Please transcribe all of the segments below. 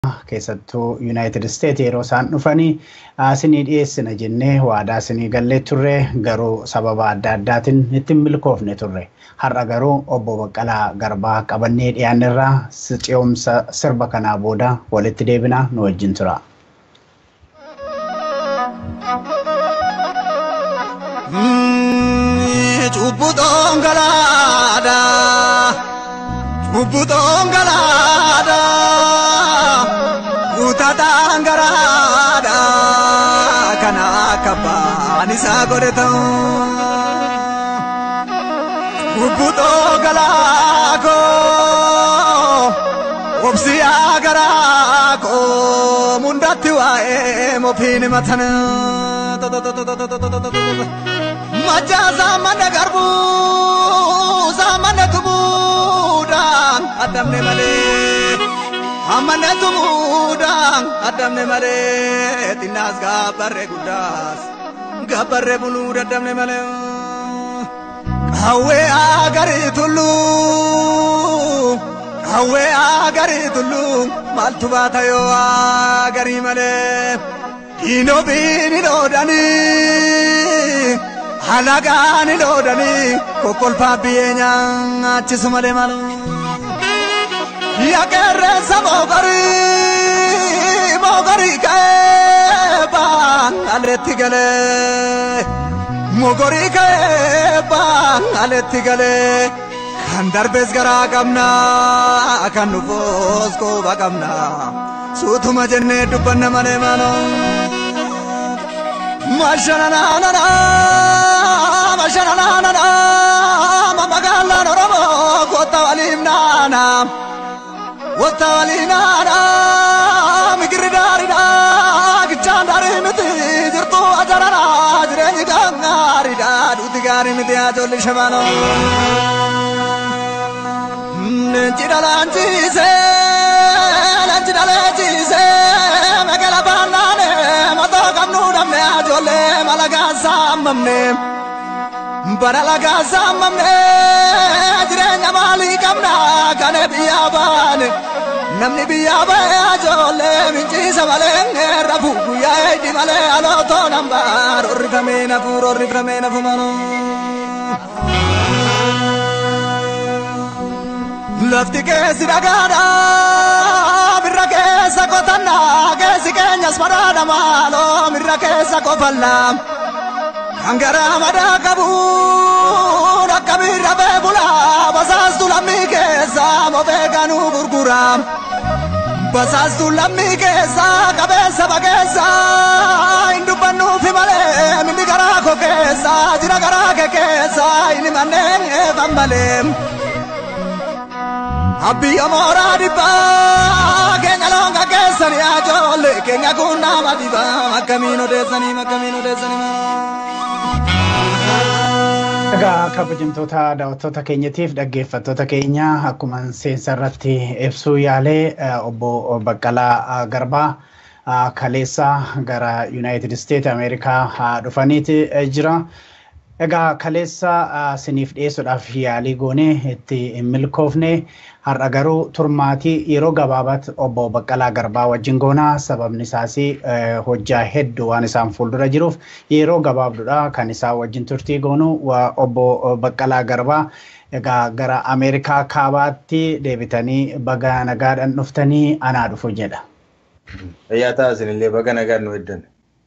keessattuu yuunaayitid isteet yeroo isaan dhufanii isinii dhiyeessina jennee waadaa isinii gallee turre garuu sababa adda addaatiin ittiin milkoofne turre. Har'a garuu obbo Baqqalaa Garbaa qabannee dhiyaannerraa ce'umsa sirba kanaa booda walitti deebinaa nu wajjin tura. Cubbuu dhongolaadha. Cubbuu dhongolaadha. Guutaadhaan garaadha. Kana akka baan isaa godhe ta'u. Cubbuu dhongolaa koo. Obsiyaa garaa koo. Mundatti waa'ee mofiin matan. Majjaa saammanne garbuu saammanne tumuudhaan addamne malee. Ammanne tumuudhaan addamne malee. Xinnaas gaabbarree guddaas gaabbarree buluu daddamne malee. Hawwee agarii tulluu hawwee agarii tulluu maaltu baata yoo agarii malee. Diinoo biini dhoodhanii. halagaani loodanii kokkolfaa biyyee nyaachisu malee malu. Yaqeerreessa moogarii moogarii ka'ee baan aletti galee moogarii ka'ee baan aletti galee kan darbees garaa qabna kan dhufoos qooba qabna suutuma jennee dubbanna malee malu. Mashananana, mashananana, mamagalan oromo, kota walim nana, kota walim nana, migiridari da, kichandari miti, jirtu ajarana, jireni gangari da, duti gari miti ajoli shabano. Nchidalanchise, nchidalanchise, magala banane, mato kamnu damne ajole malaga samamne. Bara laga samamne, jireenya maalii qabna kane biyya baane. Namni biyya bahe ajole minchiisa malee rafu guyyaa eedi malee alootoo nambaar orrifamee nafuur orrifamee nafu manoo. Lafti keessi dhagaadha mirra keessa qotanna keessi keenyas madaadha maaloo mirra keessa qofalla. Kan garaa madaa qabu akka mirra beekula basaastu lammii keessa mofee ganuu gurgura. Basaastu lammii keessa qabeessa bageessa hin dubbannuufi malee minni garaa koo keessa jira garaa kee keessa inni manneen eefan malee. Abbiya mooraa dhibbaa keenya loonga keessanii ajoollee keenya kun nama dhibaa akkamiin odeessanii akkamiin odeessanii. Egaa kabajamtoota daawwattoota keenyatiif dhaggeeffattoota keenya akkuma seensa irratti ibsuu yaalee obbo Baqqalaa Garbaa kaleessa gara Yuunaayitid Isteet Ameerikaa dhufaniiti jira. Egaa kaleessa siniif dhiyeessuudhaaf yaalii goonee itti hin milkoofne har'a garuu turmaatii yeroo gabaabaatti obbo Baqqalaa Garbaa wajjin goonaa sababni isaas hojjaa hedduu waan isaan fuuldura jiruuf yeroo gabaabduudha kan isaan wajjin turtii goonu obbo Baqqalaa Garbaa egaa gara Ameerikaa kaabaatti deebitanii baga nagaadhaan dhuftanii anaa dhufu jedha. Fayyaa taasisanillee baga nagaan nu eddan.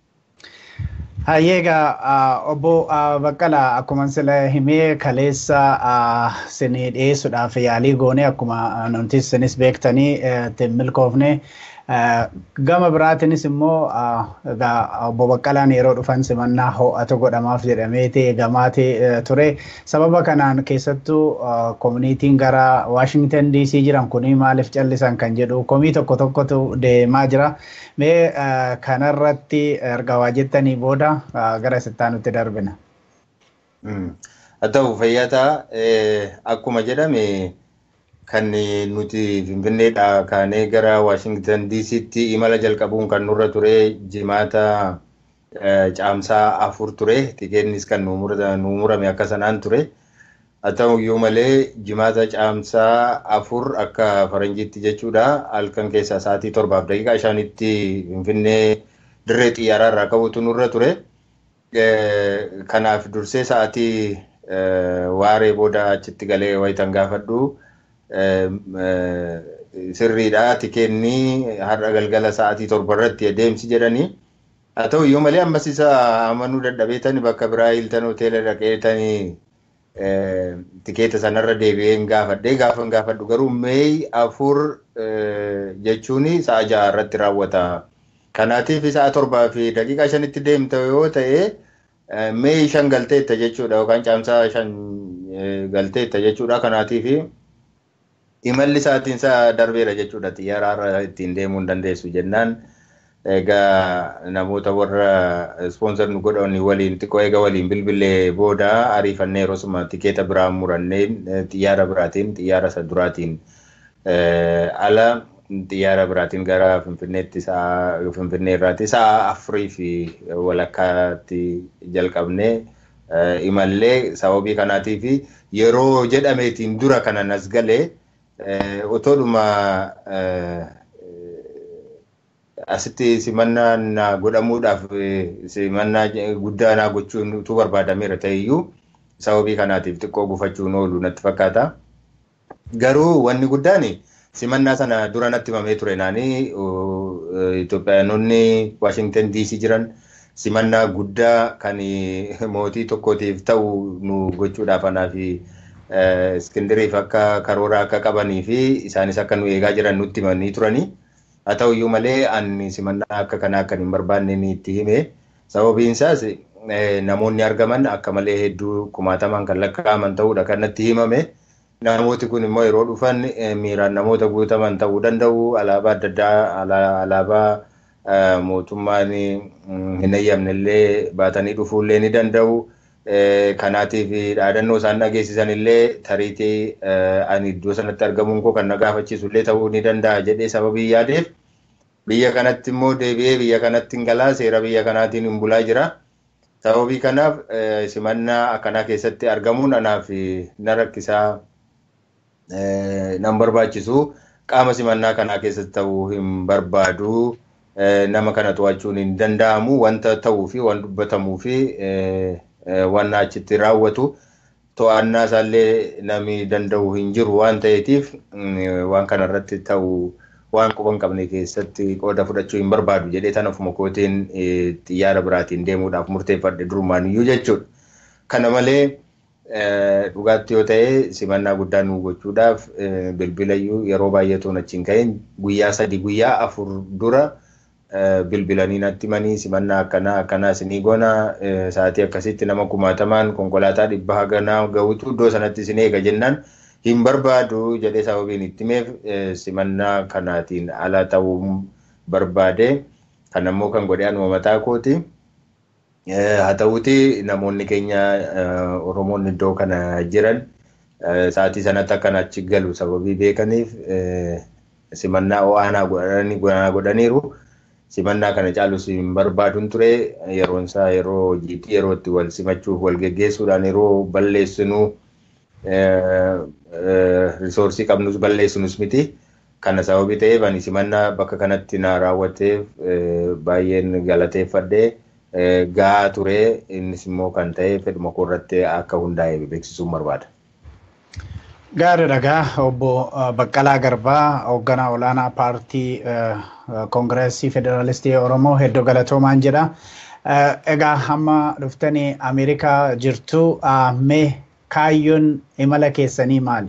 Egaa obbo Baqqalaa akkuma sila himee kaleessa sinii dhiyeessuudhaaf yaalii goone akkuma nuti sinis beektanii ittiin milkoofne gama biraatiinis immoo egaa obbo Baqqalaan yeroo dhufan simannaa ho'atu godhamaaf jedhameeti eegamaati ture. Sababa kanaan keessattuu koominiitiin gara Waashingtan DC jiran kuni maaliif callisan kan jedhu komii tokko tokkotu deemaa jira. Mee kanarratti erga waa jettanii booda gara sittaanutti darbina. Haa ta'u fayyataa akkuma jedhame kan nuti Finfinneedhaa kaanee gara Waashingtan DC'tti imala jalqabuun kan nurra ture jimaata caamsaa afur ture. Tikeennis kan nu murame akka sanaan ture. Haa ta'uyyuu malee jimaata caamsaa afur akka faranjiitti jechuudha halkan keessaa sa'aatii torbaaf daqiiqaa shanitti Finfinnee dirree xiyyaaraa irraa ka'uutu nurra ture. Kanaaf dursee sa'aatii waaree booda achitti galee wayitan gaafadhu sirriidha tikeenni har'a galgala sa'aatii torba irratti adeemsi jedhanii. Haa ta'uyyuu malee ammas isa amanuu dadhabeetani bakka biraa hiiltan hoteela dhaqeetanii tikeeta sanarra deebi'een gaafadhee gaafan gaafadhu garuu meeyi afur jechuun sa'a ja'a irratti raawwata. Kanaatiif sa'a torbaa fi daqiiqaa shanitti deemta yoo ta'e meeyi shan galteetta jechuudha yookaan caamsaa shan galteetta jechuudha. Kanaatiif imalli sa'aatiin isaa darbeera jechuudha xiyyaaraarra ittiin deemuu hin dandeessu jennaan. Egaa namoota warra ispoonsar nu godhan waliin xiqqoo egaa waliin bilbilee booda ariifannee yeroo tikeeta biraa murannee xiyyaara biraatiin xiyyaara isa duraatiin ala xiyyaara biraatiin gara Finfinneetti sa'a Finfinnee irraatti sa'a afurii fi walakkaatti jalqabnee imallee sababii kanaatiif yeroo jedhameetiin dura kanan as galee otoodhuma asitti simannaa naa godhamuudhaaf simannaa guddaa naa gochuun utuu barbaadameera ta'eyyuu sababii kanaatiif xiqqoo gufachuun oolu natti fakkaata. Garuu wanni guddaan simannaa sana dura natti himamee ture naanii Itoophiyaanonni Waashingtan DC jiran simannaa guddaa kan mootii tokkootiif ta'u nu gochuudhaaf anaa fi Iskindiriif akka karoora akka qabanii fi isaanis akka nu eegaa jiran nutti himanii turanii. Haa ta'uyyuu malee ani simannaa akka kanaa akka hin barbaanne ni itti hime. Sababiin isaas namoonni argaman akka malee hedduu kumaataman kan lakkaa'aman ta'uudha kan natti himame. Namooti kun immoo yeroo dhufan miiraan namoota guutaman ta'uu danda'u. Alaabaa adda addaa alaabaa mootummaan hin eeyyamne illee baatanii dhufuullee ni danda'u. Kanaatiif dhaadannoo isaan dhageessisan illee tariitii ani iddoo sanatti argamuun koo kan na gaafachiisu illee ta'uu ni danda'a jedhee sababii yaadeef biyya kanatti immoo deebi'ee biyya kanatti hin galaa seera biyya kanaatiin hin bulaa jira. Sababii kanaaf simannaa akkanaa keessatti argamuun anaaf na rakkisaa nan barbaachisu qaama simannaa kanaa keessatti ta'uu hin barbaadu. Nama kana to'achuun hin danda'amu wanta ta'uu fi waan dubbatamuu fi waan achitti raawwatu to'annaa isaallee namni danda'u hin jiru waan ta'eetiif waan kana irratti ta'u waan quba hin qabne keessatti qooda fudhachuu hin barbaadu jedhee tan ofuma kootiin xiyyaara biraatiin deemuudhaaf murteeffadhe durumaan iyyuu jechuudha. Kana malee dhugaatti yoo ta'e simannaa guddaa nu gochuudhaaf bilbila iyyuu yeroo baay'ee toon achiin ka'een guyyaa sadii guyyaa afur dura bilbilanii natti himanii simannaa akkanaa akkanaa isinii goona sa'aatii akkasitti nama kumaatamaan konkolaataa dhibba haganaa gahutu iddoo sanatti isin eega jennaan hin barbaadu jedhee sababiin itti himeef simannaa kanaatiin ala ta'uu barbaade kan ammoo kan godhe anuma mataa kooti. Haa ta'uuti namoonni keenya Oromoonni iddoo kana jiran sa'aatii sanatti akkan achi galu sababii beekaniif simannaa ho'aanaa godhaniiru. simannaa kana caalus hin barbaaduun ture yeroon isaa yeroo hojiitti yeroo itti wal simachuuf wal geggeessuudhaan yeroo balleessinuu risoorsii qabnus balleessinus miti. Kana sababii ta'eef ani simannaa bakka kanatti na raawwateef baay'een galateeffadhee gahaa ture innis immoo kan ta'e fedhuma koo irratti akka hundaa'e beeksisuun barbaada. Gaarii dhagaa obbo Baqqalaa Garbaa hoogganaa olaanaa paartii koongireesii federaalistii Oromoo hedduu galatoomaan jedha. Egaa hamma dhuftanii Ameerikaa jirtu mee kaayyoon imala keessanii maali?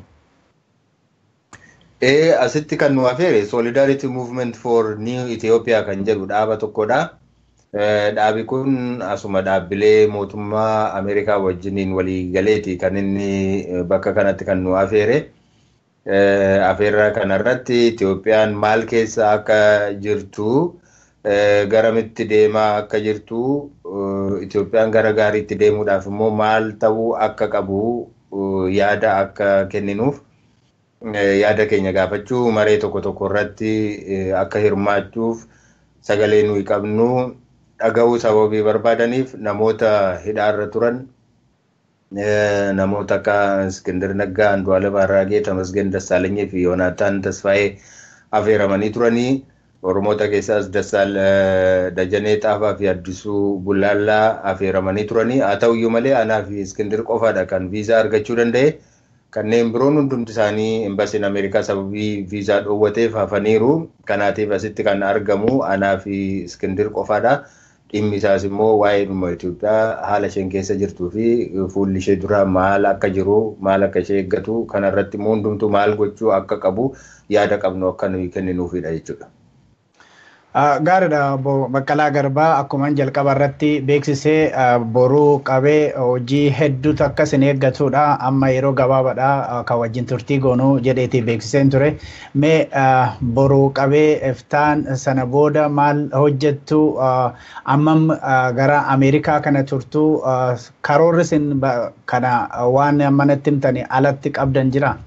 Ee asitti kan nu affeere Solidarity Movement for New Ethiopia kan jedhu dhaaba tokkodha. Dhaabi kun asuma dhaabbilee mootummaa Ameerikaa wajjiniin walii galeeti kan inni bakka kanatti kan nu affeere. Affeerraa kanarratti Itoophiyaan maal keessa akka jirtu garamitti deemaa akka jirtu Itoophiyaan gara gaariitti deemuudhaaf immoo maal ta'uu akka qabu yaada akka kenninuuf yaada keenya gaafachuu maree tokko tokko irratti akka hirmaachuuf sagalee nuyi qabnu dhaga'uu sababii barbaadaniif namoota hidhaarra turan namoota akka Iskindir Naggaa, Andu'aalem Arraagee, Tamasgen Dassaalanyii fi Yoonaataan Tasfaayee affeeramanii turanii. Oromoota keessaas Dassaal Dajanee Xaafaa fi Addisuu Bullaallaa affeeramanii turanii. Haa ta'uyyuu malee anaa fi Iskindir qofaadha kan viizaa argachuu danda'e. Kanneen biroon hundumti isaanii embasiin Ameerikaa sababii viizaa dhoowwateef hafaniiru. Kanaatiif asitti kan argamu anaa fi Iskindir qofaadha. Dhimmi isaas immoo waa'ee dhimma Itoophiyaa haala isheen keessa jirtuu fi fuulli ishee dura maal akka jiru maal akka ishee eeggatu kanarratti immoo hundumtuu maal gochuu akka qabu yaada qabnu akka nuyi kenninuufidha jechuudha. Gaariidha Baqqalaa Garbaa akkuma jalqaba irratti beeksisee boruu qabee hojii hedduutu akka isin eeggatudha. Amma yeroo gabaabaadha kan wajjin turtii goonuu jedheeti beeksiseen ture. Mee boruu qabee iftaan sana booda maal hojjettu ammam gara Ameerikaa kana turtu karoorri isin kana waan ammanatti himtanii alatti qabdan jira?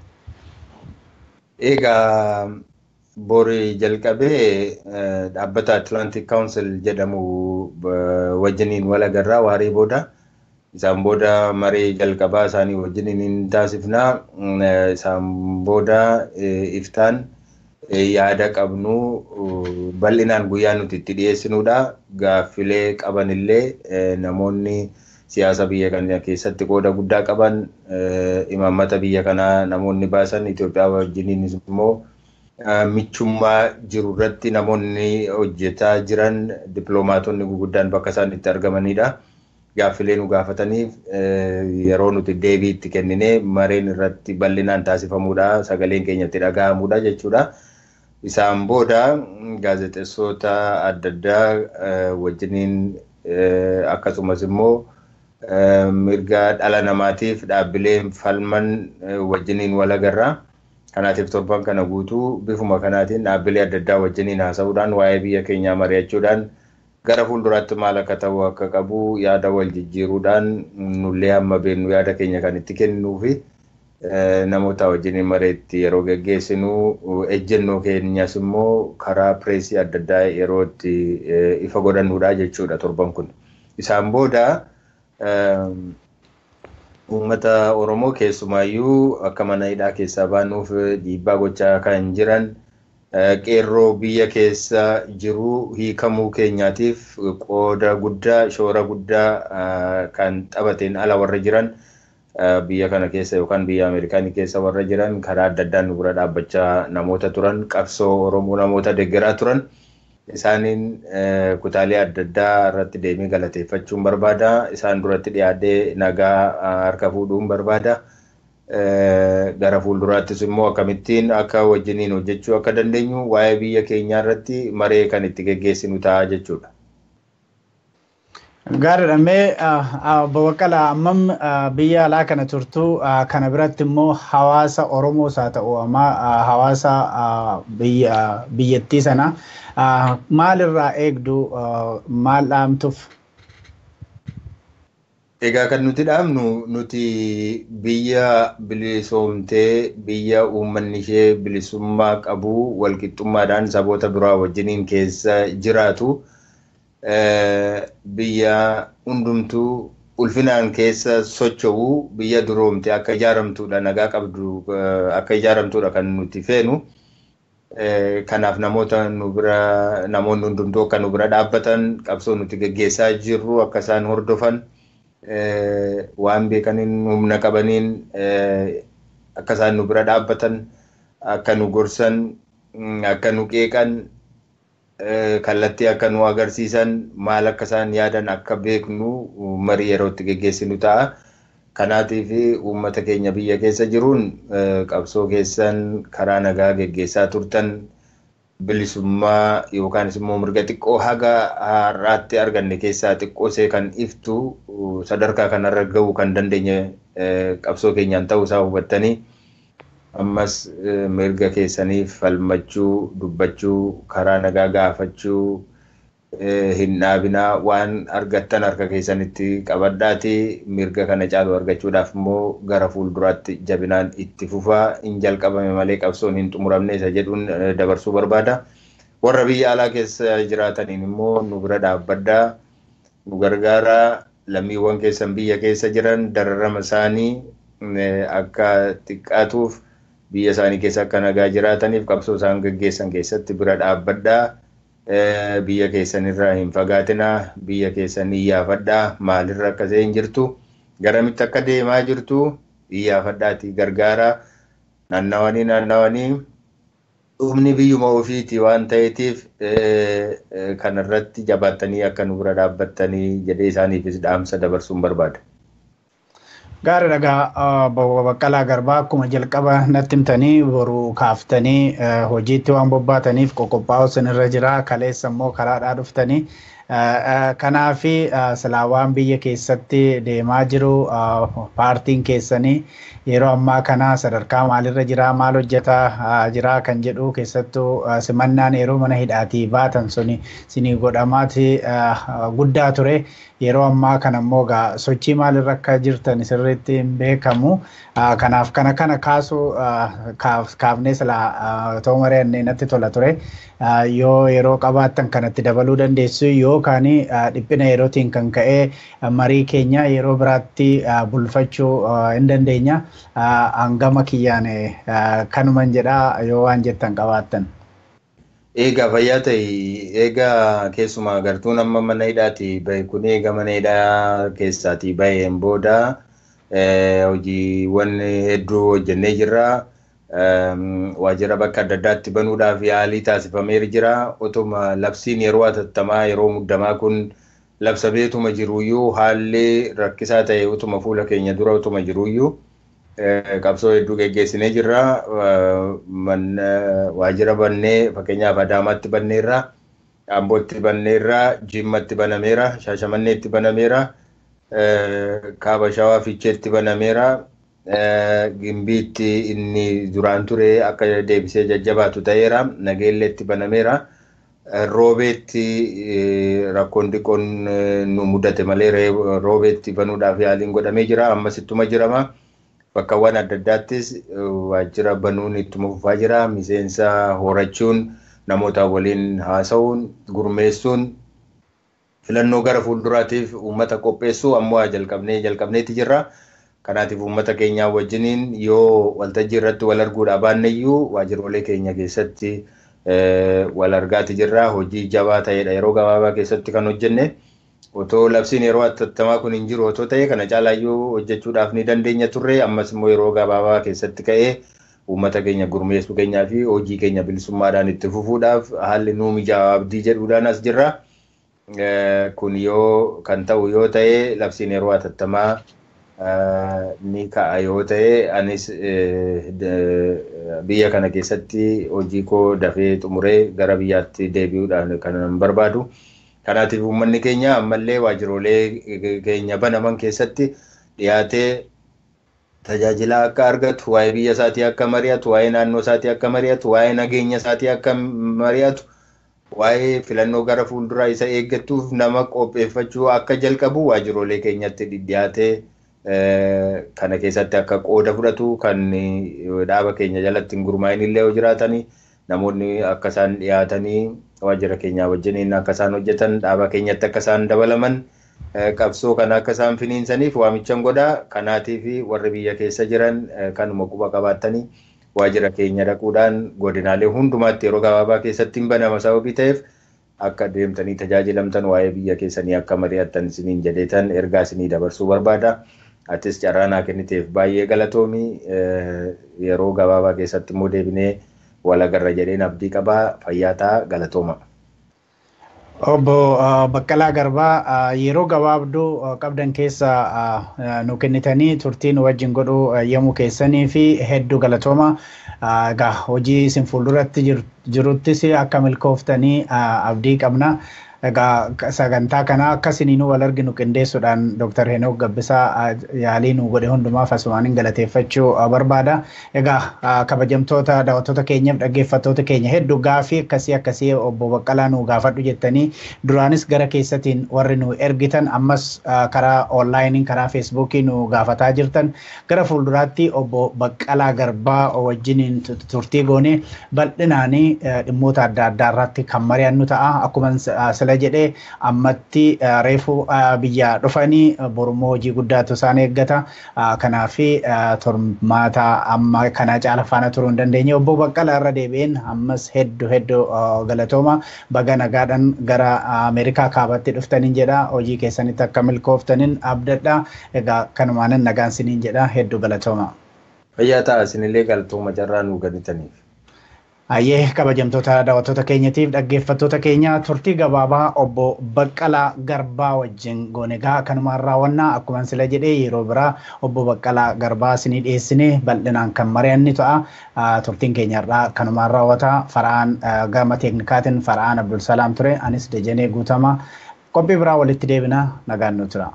Egaa borii jalqabee dhaabbata Atlantic Council jedhamu wajjiniin wal agarraa waarii booda isaan booda marii jalqabaa isaanii wajjiniin hin taasifnaa isaan booda iftaan yaada qabnu bal'inaan guyyaa nuti itti dhiyeessinudha. Gaaffilee qaban illee namoonni siyaasa biyya kana keessatti qooda guddaa qaban imaammata biyya kanaa namoonni baasan Itoophiyaa wajjiniinis immoo michummaa jiru irratti namoonni hojjetaa jiran dippiloomaatonni guguddaan bakka isaan itti argamanidha. Gaaffilee nu gaafataniif yeroo nuti deebii itti kennine mareen irratti bal'inaan taasifamuudha. Sagaleen keenyatti dhaga'amuudha jechuudha. Isaan booda gaazexeessota adda addaa wajjiniin akkasumas immoo mirga dhala namaatiif dhaabbileen falman wajjiniin wal agarraa. Kanaatiif torban kana guutuu bifuma kanaatiin dhaabbilee adda addaa wajjiniin haasa'uudhaan waa'ee biyya keenyaa mari'achuudhaan gara fuulduraatti maal akka ta'u akka qabu yaada wal jijjiiruudhaan nullee hamma beennu yaada keenya kan itti kennuu fi namoota wajjiniin mareetti yeroo geggeessinu ejjennoo keenyas immoo karaa pireesii adda addaa yeroo itti ifa godhannuudha jechuudha torban kun. Isaan booda uummata Oromoo keessumaayyuu akka mana hidhaa keessaa baanuuf dhiibbaa gochaa kan jiran qeerroo biyya keessa jiru hiikamuu keenyaatiif qooda guddaa shoora guddaa kan taphateen ala warra jiran biyya kana keessa yookaan biyya Ameerikaanii keessa warra jiran karaa adda addaan nu bira dhaabbachaa namoota turan qabsoo Oromoo namoota deeggaraa turan. isaaniin kutaalee adda addaa irratti deemee galateeffachuun barbaada. Isaan duratti dhiyaatee nagaa harka fuudhuun barbaada. Gara fuulduraattis immoo akkamittiin akka wajjiniin hojjechuu akka dandeenyu waa'ee biyya keenyaa irratti maree kan itti geggeessinu ta'a jechuudha. Gaariidha. Mee Baqqalaa ammam biyya alaa kana turtu kana biratti immoo hawaasa Oromoos haa ta'u amma hawaasa biyyattii sana maalirraa eegdu maal dhaamtuuf? Egaa kan nuti dhaamnu nuti biyya bilisoomtee biyya uummanni ishee bilisummaa qabu walqixxummaadhaan saboota biraa wajjiniin keessa jiraatu. biyya hundumtuu ulfinaan keessa socho'u biyya duroomte akka ijaaramtuudha nagaa qabdu akka ijaaramtuudha kan nuti feenu. Kanaaf namoota nu bira namoonni hundumtuu akka nu bira dhaabbatan qabsoo nuti geggeessaa jirru akka isaan hordofan waan beekaniin humna qabaniin akka isaan nu bira dhaabbatan akka nu gorsan akka nu qeeqan kallattii akka nu agarsiisan maal akka isaan yaadan akka beeknu marii yeroo itti geggeessinu ta'a. Kanaatiif uummata keenya biyya keessa jiruun qabsoo keessan karaa nagaa geggeessaa turtan bilisummaa yookaanis immoo mirga xiqqoo haga har'aatti arganne keessaa xiqqoosee kan iftu sadarkaa kanarra gahuu kan dandeenye qabsoo keenyaan ta'uu isaa hubattanii ammas mirga keessaniif falmachuu dubbachuu karaa nagaa gaafachuu hin dhaabinaa waan argattan harka keessanitti qabadhaati mirga kana caalu argachuudhaaf immoo gara fuulduraatti jabinaan itti fufaa hin jalqabame malee qabsoon hin xumuramne isa jedhuun dabarsuu barbaada. Warra biyya alaa keessa jiraataniin immoo nu bira dhaabbadhaa nu gargaaraa lammiiwwan keessan biyya keessa jiran dararama isaanii akka xiqqaatuuf biyya isaanii keessa akka nagaa jiraataniif qabsoo isaan gaggeessan keessatti bira dhaabbadhaa. Biyya keessanirraa hin fagaatinaa, biyya keessan iyyaafadhaa, maalirra akka ta'e hin jirtu, garamitti akka deemaa jirtu iyyaafadhaati gargaaraa. Naannawanii naannawanii dhumni biyyuma ofiiti waan ta'eetiif kanarratti jabaattanii akka nu bira dhaabbattanii jedhee isaaniifis dhaamsa dabarsuun barbaada. Gaarii dhagaa baqqalaa garbaa akkuma jalqaba natti himtanii boru kaaftanii hojiitti waan bobbaataniif qoqophaa'u sinirra jira kaleessa immoo karaadhaa dhuftanii kanaafi silaa waan biyya keessatti deemaa jiru paartiin keessanii yeroo ammaa kana sadarkaa maalirra jira maal hojjetaa jira kan jedhu keessattuu simannaan yeroo mana hidhaatii baatan suni sinii godhamaati guddaa ture yeroo ammaa kana immoo sochii maalirra akka jirtan sirriitti hin beekamu kanaaf kana kana kaasuu kaafnee silaa ta'uu mari'annee natti tola ture yoo yeroo qabaattan kanatti dabaluu dandeessu yookaan dhiphina yerootiin kan ka'e marii keenya yeroo biraatti bulfachuu hin dandeenya hangama kiyyaan kanuman jedhaa yoo waan jettan qabaattan. Eegaa fayyaa ta'e eegaa keessumaa gartuun amma mana hidhaati bahe kun eega mana hidhaa keessaatii baheen booda hojiiwwan hedduu hojjennee jirra. Waajjira bakka adda addaatti banuudhaaf yaalii taasifameera jira. Otuma labsiin yeroo atattamaa yeroo muddamaa kun labsameetuma jiruyyuu haalli rakkisaa ta'e utuma fuula keenya dura utuma jiruyyuu qabsoo hedduu geggeessinee jirra. Waajjira bannee fakkeenyaaf Adaamaatti banneerra, Ambootti banneerra, Jimmatti banameera, Shaashamanneetti banameera, Kaaba Shawaa Fiicheetti banameera. Gimbiitti inni duraan ture akka deebisee jajjabaatu ta'eera. Nageelleetti banameera. Roobeetti rakkoon xiqqoon nu mudate malee roobeetti banuudhaaf yaaliin godhamee jira. Ammas ittuma jirama. Bakkawwan adda addaattis waajjira banuun ittuma fufaa jira. Miseensa horachuun namoota waliin haasa'uun gurmeessuun filannoo gara fuulduraatiif uummata qopheessuu ammoo jalqabnee jalqabneeti jirra. Kanaatiif uummata keenyaa wajjiniin yoo waltajjii irratti wal arguudhaa baanneyyuu waajjirolee keenya keessatti wal argaati jirra. Hojii jabaa ta'edha yeroo gabaabaa keessatti kan hojjenne. Otoo labsiin yeroo atattamaa kun hin jiru otoo ta'e kana caalaayyuu hojjechuudhaaf ni dandeenya turre. Ammas immoo yeroo gabaabaa keessatti ka'ee uummata keenya gurmeessuu keenyaa fi hojii keenya bilisummaadhaan itti fufuudhaaf haalli nuu mijaawaa abdii jedhuudhaan as jirra. Kun yoo kan ta'u yoo ta'e labsiin yeroo atattamaa ni ka'a yoo ta'e anis biyya kana keessatti hojii koo dafee xumuree gara biyyaatti deebi'uudhaan kan barbaadu. Kanaatiif uummanni keenya ammallee waajjirolee keenya banaman keessatti dhiyaatee tajaajila akka argatu, waa'ee biyya isaatii akka mari'atu, waa'ee naannoo isaatii akka mari'atu, waa'ee nageenya isaatii akka mari'atu, waa'ee filannoo gara fuulduraa isa eeggatuuf nama qopheeffachuu akka jalqabu waajjirolee keenyatti dhiyaatee kana keessatti akka qooda fudhatu kan dhaaba keenya jalatti hin gurmaa'in illee yoo jiraatanii namoonni akka isaan dhiyaatanii waajjira keenyaa wajjiniin akka isaan hojjetan dhaaba keenyatti akka isaan dabalaman qabsoo kana akka isaan finiinsaniif waamichan godha kanaatiif warri biyya keessa jiran kanuma quba qabaatanii waajjira keenya dhaquudhaan godinaalee hundumaatti yeroo gabaabaa keessatti hin banama sababii ta'eef akka deemtanii tajaajilamtan waa'ee biyya keessanii akka mari'attan isiniin jedheetan ergaa isinii dabarsuu barbaada. Atis carraa naa kenniteef baay'ee galatoomii yeroo gabaabaa keessatti immoo deebinee wal agarra jedheen abdii qabaa fayyaa ta'a galatooma. Obbo Baqqalaa Garbaa yeroo gabaabduu qabdan keessa nu kennitanii turtii nu wajjin godhuu yemmuu keessanii fi hedduu galatooma. Egaa hojii isin fuulduratti jiruttis akka milkooftanii abdii qabna. Egaa sagantaa kana akka isiniin wal arginu qindeessuudhaan Dr. Henook Gabbisaa yaalii nu godhe hundumaaf asumaan galateeffachuu barbaada. Egaa kabajamtoota daawwattoota keenyaaf dhaggeeffattoota keenya hedduu gaafii akkasii akkasii obbo Baqqalaa nu gaafadhu jettanii duraanis gara keessatiin warri nu ergitan ammas karaa onlaayiniin karaa feesbuukii nu gaafataa jirtan gara fuulduraatti obbo Baqqalaa Garbaa wajjiniin turtii goonee bal'inaanii dhimmoota adda addaa irratti kan mari'annu ta'a. Akkuma sila sila jedhee ammatti reefu biyya dhufanii borummoo hojii guddaatu isaan eeggata. Kanaaf tormaata amma kana caala faana turuu hin dandeenye obbo Baqqalaa irra deebi'een ammas hedduu hedduu galatooma baga nagaadhaan gara Ameerikaa kaabatti dhuftaniin jedha hojii keessanitti akka milkooftaniin abdadha egaa kanumaanin nagaan siniin jedha hedduu galatooma. Fayyaa ta'a isinillee galatooma carraa nuu gannitaniif. Ayyee kabajamtoota daawwattoota keenyatiif dhaggeeffattoota keenya turtii gabaabaa obbo Baqqalaa Garbaa wajjin goonegaa kanumaan raawwannaa akkuma sila jedhee yeroo biraa obbo Baqqalaa Garbaa isinii dhiyeessine bal'inaan kan mari'anni ta'a. Turtiin keenyarraa kanumaan raawwata fara'aan gama teeknikaatiin fara'aan Abdulsalaam ture anis Dejenee Guutama qophii biraa walitti deebina nagaan nu tura.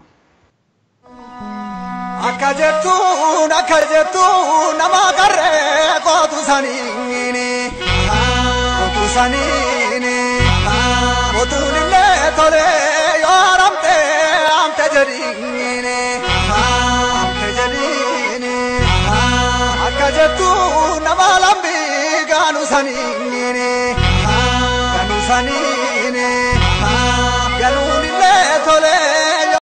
Akka jettuun akka jettuun nama qarree kootu saniini. Kootu saniini. Kootuun illee tole yoo haramte amte jedhiini. Amte jedhiini. Akka jettuun nama lambii gaanu saniini. Gaanu saniini.